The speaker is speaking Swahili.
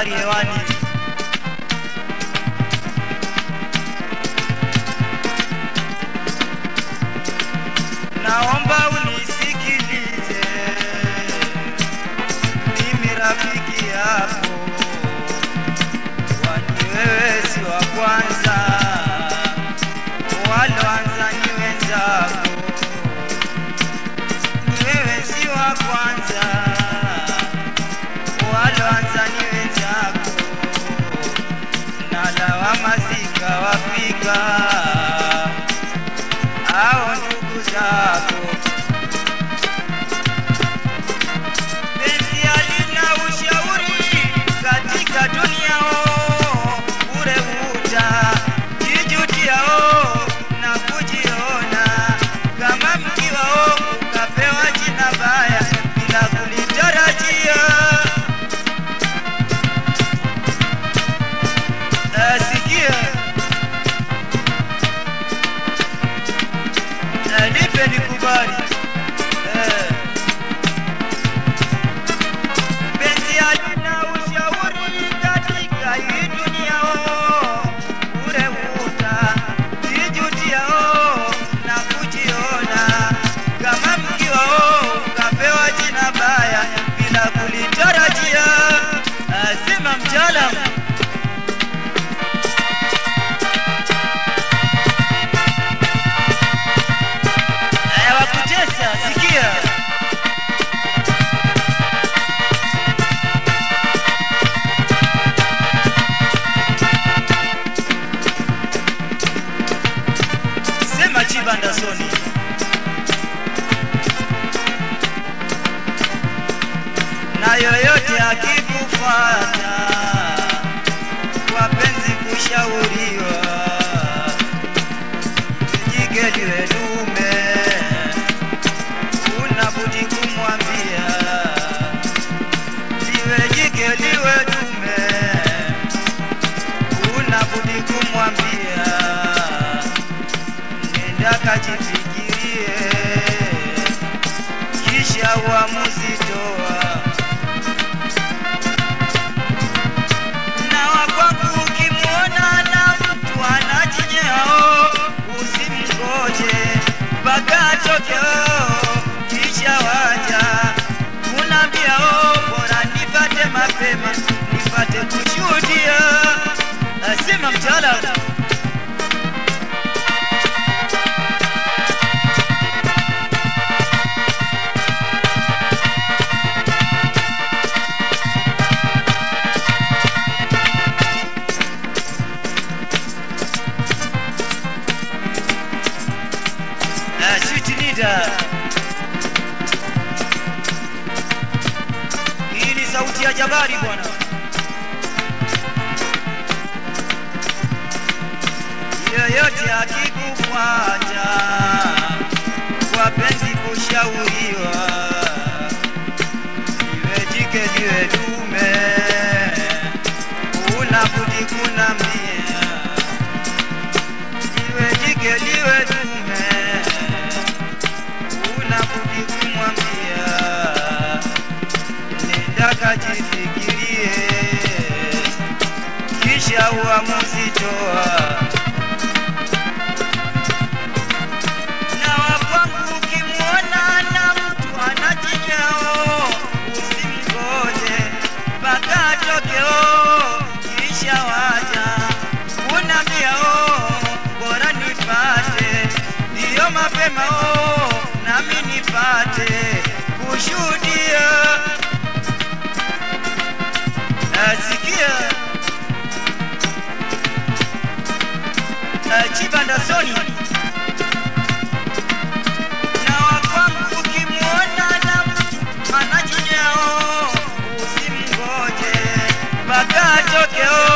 habari hewani. Naomba unisikilize, mimi rafiki yako, kwani wewe si wa kwanza, waloanza ni wenzako, ni wewe si wa kwanza, waloanza ni wenzako, na lawama zikawafika hao ndugu zako. Penzi halina ushauri katika dunia, oh, bure uta jijutia oh, na kujiona kama mkiwa oh, ukapewa jina baya bila kulitarajia. Nasikia na nipe nikubali eh. Penzi halina ushauri katika hii dunia oh, ure uta jijutia oh, na kujiona kama mkiwa oh, ukapewa jina baya bila kulitarajia. Asema mtaalamu Haya, wakutesa, sikia. Sema Chibanda Soni. Na yoyote akikufuata kwa penzi kushauriwa jike liwe dume, una budi kumwambia liwe jike liwe dume, una budi kumwambia nenda kajifikirie, kisha uamuzi toa. na wakwangu ukimwona na mtu anajinyao, usimngoje mpaka atokeo, kisha waja unaambia oh, bora nipate mapema nipate kushuhudia. Asema mtaalamu Ah, sweet leader. Hii ni sauti ya jabari bwana. Yoyote akikufuata kwa penzi kushauriwa, liwe jike liwe dume, una budi kunambia liwe jike liwe dume, una budi kumwambia nenda kajifikirie, kisha uamuzi toa. Na wakwangu ukimwona na mtu anajinyao, usimgoje mpaka atokeo, kisha waja unaambia oh, bora nipate ndiyo mapema oh, nami nipate kushuhudia. Nasikia eh, Chibanda Soni na wakwangu ukimwona na mtu anajinyao, usimngoje mpaka atokeo,